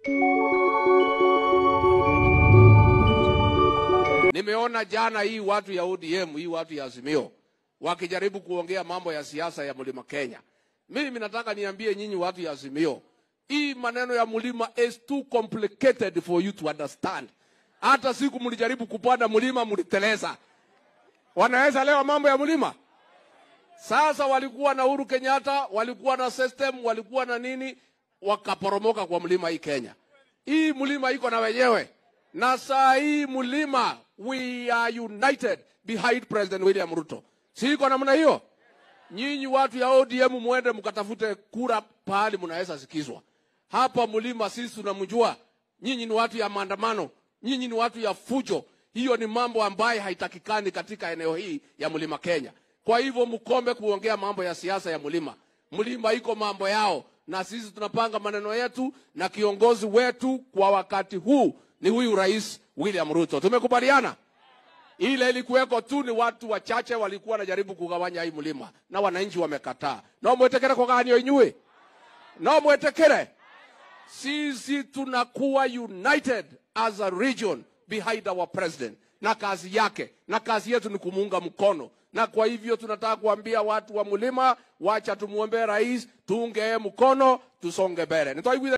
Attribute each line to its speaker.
Speaker 1: Nimeona jana hii watu ya ODM, hii watu ya Azimio wakijaribu kuongea mambo ya siasa ya mlima Kenya. Mimi nataka niambie nyinyi watu ya Azimio, hii maneno ya mlima is too complicated for you to understand. Hata siku mlijaribu kupanda mlima mliteleza. Wanaweza leo mambo ya mlima? Sasa walikuwa na Uhuru Kenyatta, walikuwa na system, walikuwa na nini, wakaporomoka kwa mlima hii Kenya. Hii mlima iko na wenyewe, na saa hii mlima, we are united behind President William Ruto. Si iko namna hiyo? Nyinyi watu ya ODM mwende mkatafute kura pahali mnaweza sikizwa. Hapa mlima sisi tunamjua. Nyinyi ni watu ya maandamano, nyinyi ni watu ya fujo. Hiyo ni mambo ambayo haitakikani katika eneo hii ya mlima Kenya. Kwa hivyo mkombe kuongea mambo ya siasa ya mlima. Mlima iko mambo yao, na sisi tunapanga maneno yetu, na kiongozi wetu kwa wakati huu ni huyu Rais William Ruto. Tumekubaliana? Ile ilikuweko tu ni watu wachache walikuwa wanajaribu kugawanya hii mlima, na wananchi wamekataa. No mwetekere kugawanio inyue, no mwetekere. Sisi tunakuwa united as a region behind our president na kazi yake, na kazi yetu ni kumuunga mkono na kwa hivyo tunataka kuambia watu wa mlima, wacha tumuombe rais, tuunge mkono, tusonge mbele. Nitoa